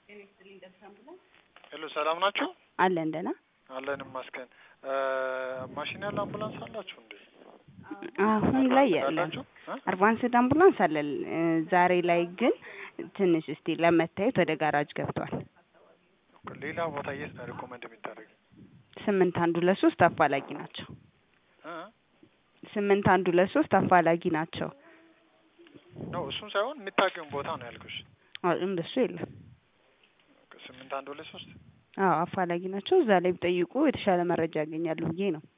ሄሎ ሰላም ናችሁ? አለን ደህና አለን ይመስገን። ማሽን ያለ አምቡላንስ አላችሁ እንዴ? አሁን ላይ የለም። አላችሁ? እ? አድቫንስድ አምቡላንስ አለን። እ፣ ዛሬ ላይ ግን ትንሽ እስቲ ለመታየት ወደ ጋራጅ ገብቷል። ሌላ ቦታ የት ነው ሪኮመንድ የሚደረግ? ስምንት አንድ ሁለት ሶስት አፋላጊ ናቸው። እ? ስምንት አንድ ሁለት ሶስት አፋላጊ ናቸው። ነው እሱን ሳይሆን የሚታገኝ ቦታ ነው ያልኩሽ። አዎ እንደሱ የለም። ስምንት አንድ ሁለት ሶስት አዎ አፋላጊ ናቸው። እዛ ላይ ቢጠይቁ የተሻለ መረጃ ያገኛሉ ብዬ ነው።